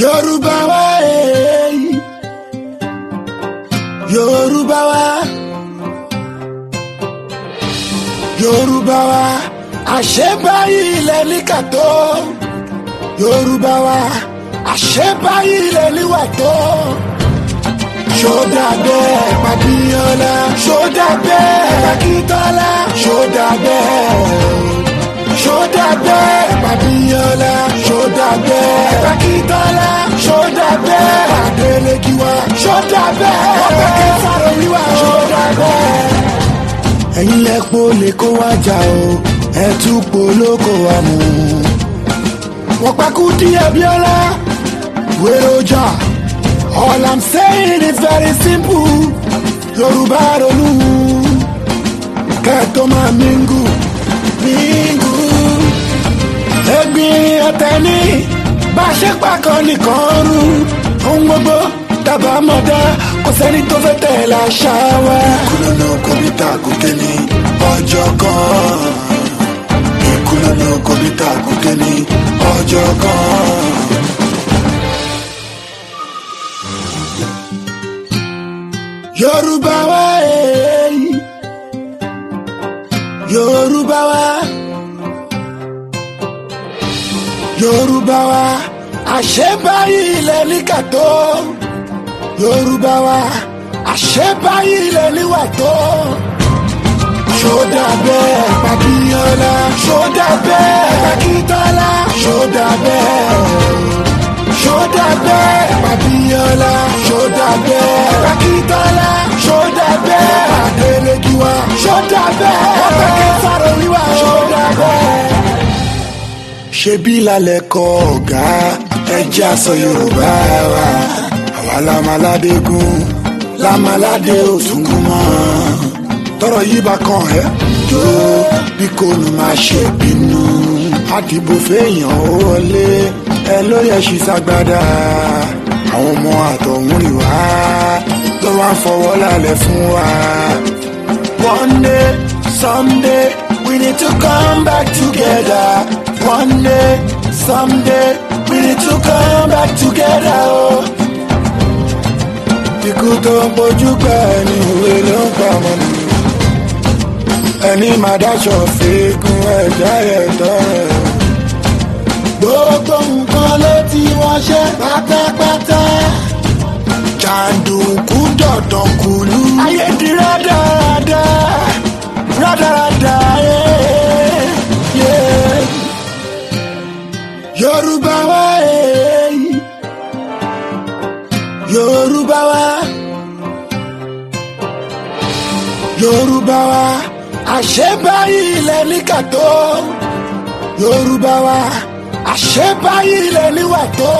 Yorùbá wa eh. Yorùbá wa Yorùbá wa àṣebáyé ilẹ̀ ní kàtó Yorùbá wa àṣebáyé ilẹ̀ níwà tó ṣódà bẹ́ẹ̀ pàbíyànlá ṣódà bẹ́ẹ̀ pàkítọ́lá ṣódà bẹ́ẹ̀ ṣódà bẹ́ẹ̀ pàbíyànlá ṣódà bẹ́ẹ̀ pàkítọ́lá ṣódà bẹ́ẹ̀ pàdélékiwá ṣódà bẹ́ẹ̀ ọ̀pẹ̀kẹ́ sáré wíwá ṣódà bẹ́ẹ̀. ẹ̀yin lẹ́pọ̀ lè kó wá jà o ẹ̀ tún polóko wa mú. wọ́n pa Kúdí Abíọ́lá wéré ọjà. All I'm saying is very simple. Yorùbá ronú. Kẹ́tọ́ máa mingu. Mingu. Ẹ̀gbin ọ̀tẹ̀ ní. Bá a ṣe pàkan nìkan rú. Ohun gbogbo dábàá mọ̀ dá. Kò sẹ́ni tó fẹ́ tẹ̀lé àṣà wa. Ìkúlọ̀nà kọ̀mítà gòkè ní ọjọ́ kan. Ìkúlọ̀nà kọ̀mítà gòkè ní ọjọ́ kan. Yorùbá wa eh. Yorùbá wa Yorùbá wa àṣebáyé ilẹ̀ ní kàtó Yorùbá wa àṣebáyé ilẹ̀ níwà tó ṣódà bẹ́ẹ̀ pàbíyànlá ṣódà bẹ́ẹ̀ pàkítọ́lá ṣódà bẹ́ẹ̀ ṣódà bẹ́ẹ̀ pàbíyànlá ṣódà bẹ́ẹ̀ pàkítọ́lá ṣódà bẹ́ẹ̀ pàdélékiwá ṣódà bẹ́ẹ̀ ọ̀pẹ̀kẹ́ sáré wíwá ṣódà bẹ́ẹ̀. ṣebí lálẹ́ kọ́ ọ̀gá ẹjẹ́ àṣọ yorùbá wa àwa lamaládégún lamaládé òtúngún mọ́ tọrọ yìí bá kàn ẹ́ jó bí kò ní máa ṣe bínú àdìbò fẹ́yàn ó wọlé ẹ ló yẹ ṣì ṣàgbádà àwọn ọmọ àtọ̀hún rìn wá ló wá ń fọwọ́ lálẹ́ fún wa. one day someday we need to come back together one day someday we need to come back together. Oh. ikú tó ń bójú pẹ́ ẹni òwe ló ń pa ọmọ nù ẹni máa dáṣọ fíkún ẹ̀dá ẹ̀tọ́ rẹ̀. gbogbo nǹkan ló ti wọ́n ṣe pátápátá. jàǹdùkú dọ̀dọ̀ kùlú. ayé di rádaràda rádaràda eh, yeah. yorùbá wa eh. yorùbá wa yorùbá wa àṣebáyé ilẹ̀ ní kàtó yorùbá wa àṣebáyé ilẹ̀ níwà tó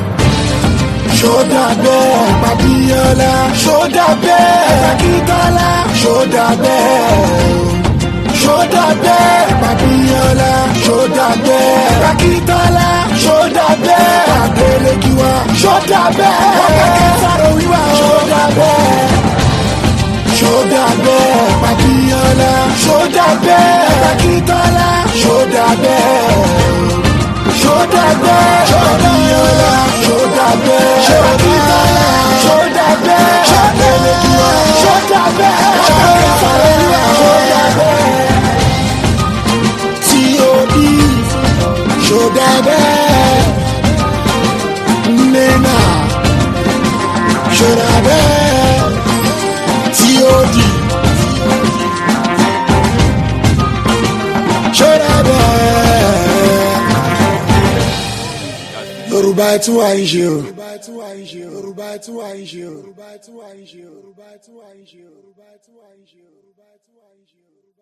ṣódà bẹ́ẹ̀ pàbíyànlá ṣódà bẹ́ẹ̀ pàkítọ́lá ṣódà bẹ́ẹ̀ ṣódà bẹ́ẹ̀ pàbíyànlá ṣódà bẹ́ẹ̀ pàkítọ́lá ṣódà bẹ́ẹ̀ pàdélékiwá ṣódà bẹ́ẹ̀ ọ̀pẹ̀kẹ́ sáré wíwá ṣódà bẹ́ẹ̀ ṣódà bẹ́ẹ̀ pàbíyànlá ṣódà bẹ́ẹ̀ pàkítọ́lá ṣódà bẹ́ẹ̀ ṣódà bẹ́ẹ̀ pàbíyànlá ṣódà bẹ́ẹ̀ pàkítọ́lá ṣódà bẹ́ẹ̀ ṣódà ṣódà bẹ́ẹ̀ ọ̀pẹ̀kẹ́ sáré wíwá ṣódà bẹ́ẹ̀ tí o bí ṣódà bẹ́ẹ̀ nínà ṣódà bẹ́ẹ̀ tí ó di. ṣọ́ra bẹ́ẹ̀. Yorùbá ẹ tún wà ń ṣe o. Yorùbá ẹ tún wà ń ṣe o. Yorùbá ẹ tún wà ń ṣe o. Yorùbá ẹ tún wà ń ṣe o. Yorùbá ẹ tún wà ń ṣe o. Yorùbá ẹ tún wà ń ṣe o.